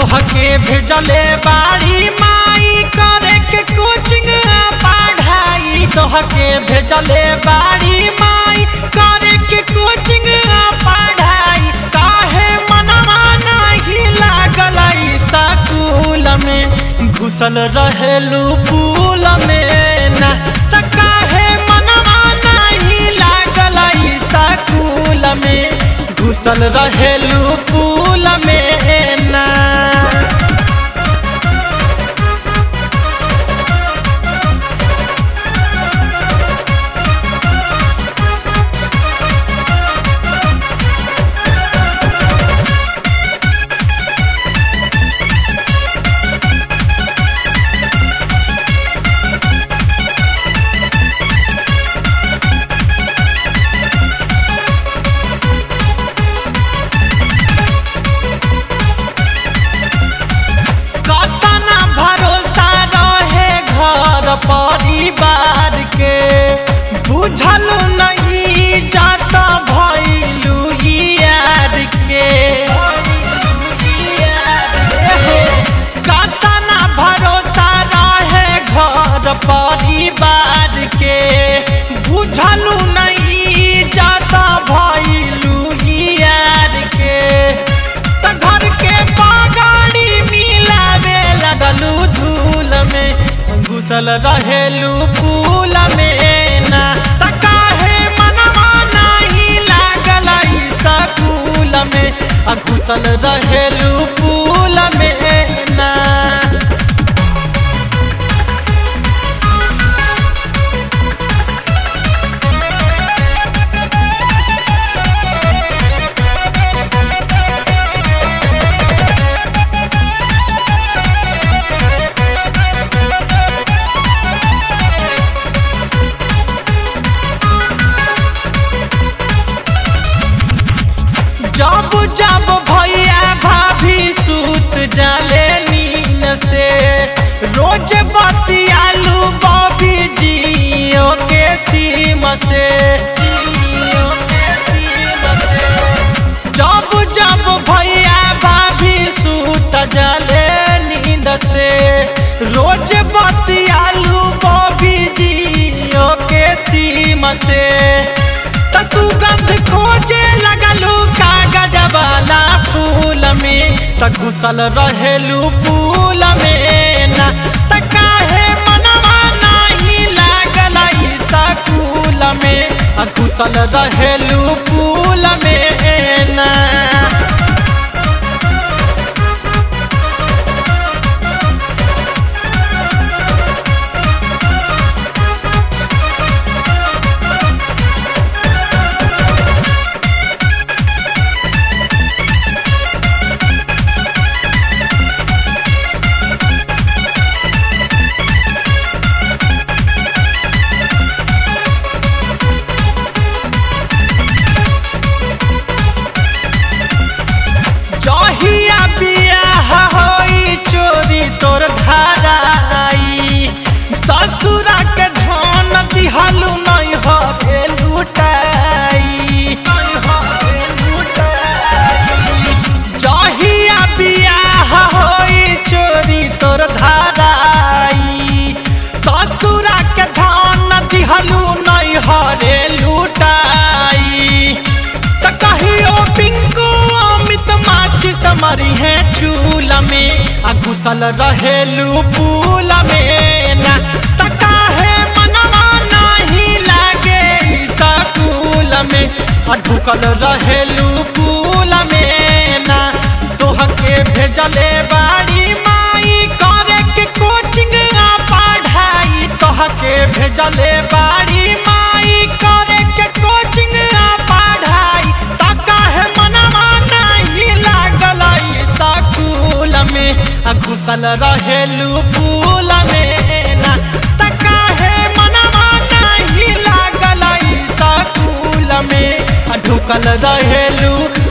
तोहके भेजले बाड़ी माई करे के कोचिंग पढ़ाई तोहके भेजले बाड़ी माई करे के कोचिंग पढ़ाई काहे मनवा नाही लागल स्कूल में घुसल रहेलू पुल में ना त काहे मनवा नाही लागल स्कूल में घुसल रहेलू पुल में ना कतना भरोसा रहे घर परिवार के बुझल नहीं जात भैलू यार के कतना भरोसा रहे घर परिवार के बुझल नहीं जात भैलू यार के त घर के बागाड़ी मिलावे लगलू धूल में घुसल रहेलू फूल में ना त काहे मनवा नाही लागल स्कूल में आ घुसल रहेलू फूल में ना जब जब भैया भाभी सूत जाले नीन से रोज बतियालू बॉबी जियो के सीम से जियो के सीम से। जब जब भैया भाभी सूत जाले नींद से रोज बतियालू बॉबी जियो के सीम से त सुगंध खोजे लगलू कागज वाला फूल में त घुसल रहेलू फूल में ना त काहे मनवा नाही लागल स्कूल में आ घुसल रहेलू फूल में ना जहिया बियाह होई चोरी तोर धाराई ससुरा के धन दिहलू नहीं हवे लुटाई जहिया बियाह होई चोरी तोर धाराई ससुरा के धन दिहलू नहीं हरे लुटाई त कहियो पिंको अमित माची समरी है चूल में आ घुसल रहेलू पूल में ना त काहे मनवा नाही लागे स्कूल में आ ढुकल रहेलू पूल में ना तोहके भेजले बाड़ी माई करे के कोचिंग आ पढ़ाई तोहके भेजले बाड़ी माई करे के कोचिंग आ पढ़ाई त काहे मनवा नाही लागल स्कूल में आ घुसल रहेलू फूल में ना त काहे मनवा नाही लागल स्कूल में आ ढुकल रहेलू